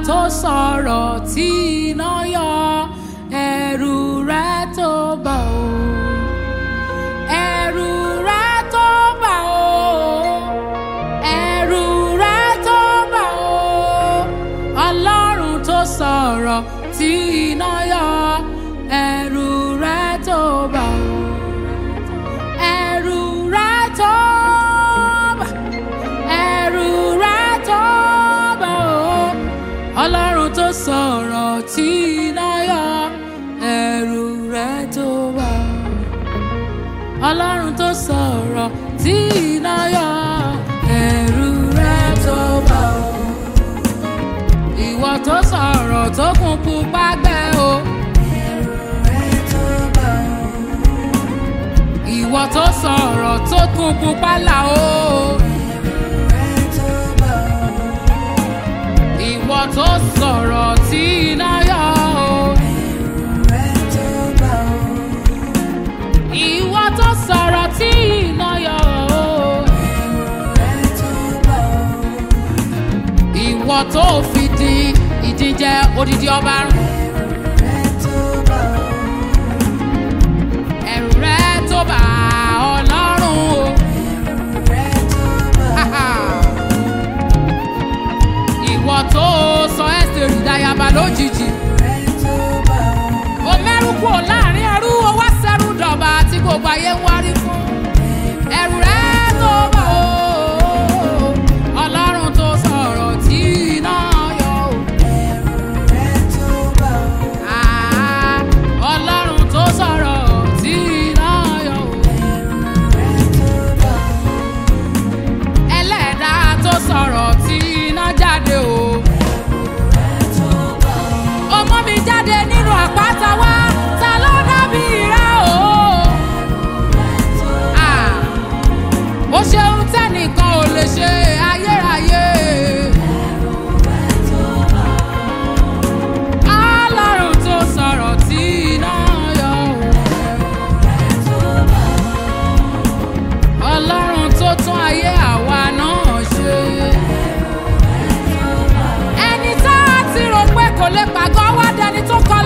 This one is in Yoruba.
tó sọ̀rọ̀ tí iná yọ ẹ̀rù rẹ̀ tó bà ó ẹ̀rù rẹ̀ tó bà ó ẹ̀rù rẹ̀ tó bà ó ọlọ́run tó sọ̀rọ̀ tí iná yọ ẹ̀rù rẹ̀ tó bà ó ẹ̀rù rẹ̀ tó bà ẹ̀rù rẹ̀ tó bà ó ọlọ́run tó sọ̀rọ̀ tí iná yọ ẹ̀rù rẹ̀ tó bà ó ọlọ́run tó sọ̀rọ̀ tí iná yọ ẹ̀rù rẹ̀ tó bà ó ìwọ tó sọ̀rọ̀ tó kún pupa gbẹ o. ìwọ tó sọ̀rọ̀ tó kún pupa là o. ìwọ tó sọ̀rọ̀ tí iná yọ o. ìwọ tó sọ̀rọ̀ tí iná yọ o. ìwọ tó fi di ìdíjẹ odidi ọba rún. ẹ̀rù rẹ tó bá ọlọ́run o. ìwọ tó sọ ẹsẹ̀ ìdáyàbá lójijì. o mẹ́rù kúrò láàrin ẹrú o wá sẹ́rù dọ̀bà tí gbogbo ayé ń wárí fún. ẹ̀rù rẹ tó bá o. ọlọ́run tó sọ̀rọ̀ tí iná yọ o. Ah, ọlọ́run tó sọ̀rọ̀ tí iná yọ o. ẹlẹ́dàá tó sọ̀rọ̀ tí iná jáde o. ọmọ mi jáde nínú àpáta wá ta ló dábì rẹ o. Ah, ó ṣeun tẹ́nìkan ò lè ṣe ayérayé. ọlọ́run tó sọ̀rọ̀ tí iná yọ o. ọlọ́run tó tún ayé àwa náà ṣe. ẹni tá a ti rò pé kò lè pàgọ́ wá dẹni tó kọ́